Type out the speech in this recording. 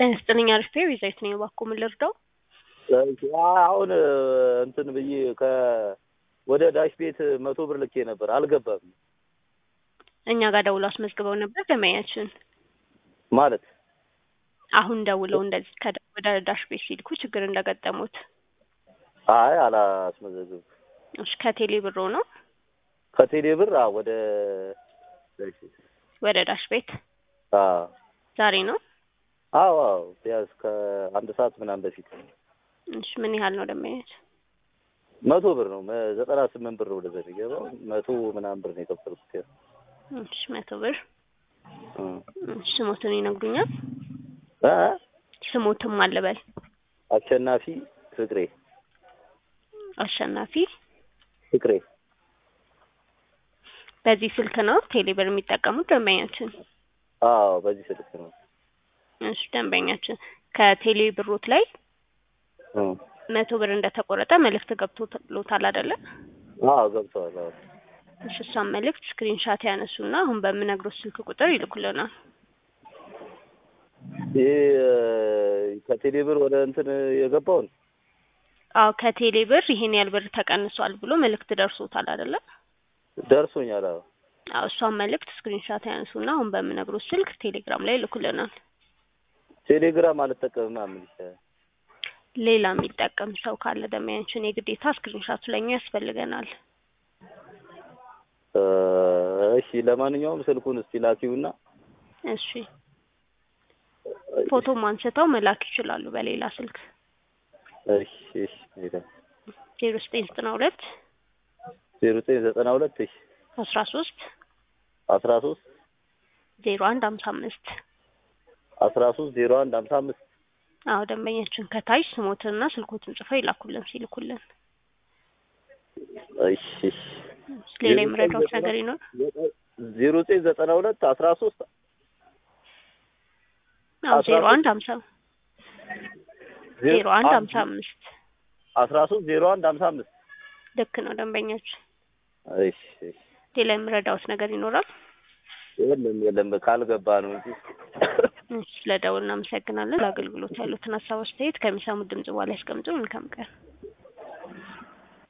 ጤና ይስጥልኝ አሪፍ ቤዛዊት ነኝ። እባክዎ ምን ልርዳው? አሁን እንትን ብዬ ከ ወደ ዳሽ ቤት መቶ ብር ልኬ ነበር አልገባም። እኛ ጋር ደውለው አስመዝግበው ነበር ደንበኛችን። ማለት አሁን ደውለው እንደዚህ ከደ- ወደ ዳሽ ቤት ሲልኩ ችግር እንደገጠሙት። አይ አላስመዘግብ እሺ ከቴሌ ብሮ ነው ከቴሌ ብር አዎ፣ ወደ ዳሽ ቤት ወደ ዳሽ ቤት አዎ ዛሬ ነው። አዎ አዎ ቢያንስ ከአንድ ሰዓት ምናምን በፊት እሺ ምን ያህል ነው ደንበኛችን? መቶ ብር ነው መ- ዘጠና ስምንት ብር ወደ ዘር ገባው መቶ ምናምን ብር ነው የከፈልኩት። ያው እሺ መቶ ብር እ እሺ ስሞትን ይነግሩኛል? እ ስሞትም አለበል አሸናፊ ፍቅሬ አሸናፊ ፍቅሬ በዚህ ስልክ ነው ቴሌ ብር የሚጠቀሙት ደንበኛችን? አዎ በዚህ ስልክ ነው። እሺ ደንበኛችን ከቴሌ ብሮት ላይ እ መቶ ብር እንደተቆረጠ መልእክት ገብቶሎታል አይደለ? አዎ ገብተዋል። አዎ እሺ እሷን መልእክት ስክሪንሻት ያነሱና አሁን በምነግሮት ስልክ ቁጥር ይልኩልናል። ይሄ ከቴሌ ብር ወደ እንትን የገባውን አዎ ከቴሌ ብር ይሄን ያህል ብር ተቀንሷል ብሎ መልእክት ደርሶታል አይደለ? ደርሶኛል። አዎ አዎ እሷን መልእክት ስክሪንሻት ያነሱና አሁን በምነግሮት ስልክ ቴሌግራም ላይ ይልኩልናል። ቴሌግራም አልጠቀምም ምን ይቻላል? ሌላ የሚጠቀም ሰው ካለ ደንበኛችን የግዴታ ስክሪንሻቱ ለኛ ያስፈልገናል። እ እሺ ለማንኛውም ስልኩን እስቲ ላኪውና እሺ ፎቶም አንስተው መላክ ይችላሉ በሌላ ስልክ እሺ እሺ ሄደ ዜሮ ዘጠኝ ዘጠና ሁለት ዜሮ ዘጠኝ ዘጠና ሁለት እሺ አስራ ሶስት አስራ ሶስት ዜሮ አንድ ሀምሳ አምስት አስራ ሶስት ዜሮ አንድ ሀምሳ አምስት አዎ ደንበኛችን ከታች ስሞትንና ስልኮትን ጽፈው ይላኩልን ሲልኩልን። እሺ እሺ ሌላ የምረዳዎች ነገር ይኖር? ዜሮ ዘጠኝ ዘጠና ሁለት አስራ ሶስት አዎ አስራ ዜሮ ሶስት አንድ ሀምሳ ዜሮ አንድ ሀምሳ አምስት አስራ ሶስት ዜሮ አንድ ሀምሳ አምስት ልክ ነው ደንበኛችን። እሺ እሺ ሌላ የምረዳዎች ነገር ይኖራል? የለም የለም ካልገባ ነው እንጂ እሺ ስለደውል እናመሰግናለን። ለአገልግሎት ያሉትን ሀሳብ አስተያየት ከሚሰሙት ድምጽ በኋላ ያስቀምጡ። መልካም ቀን።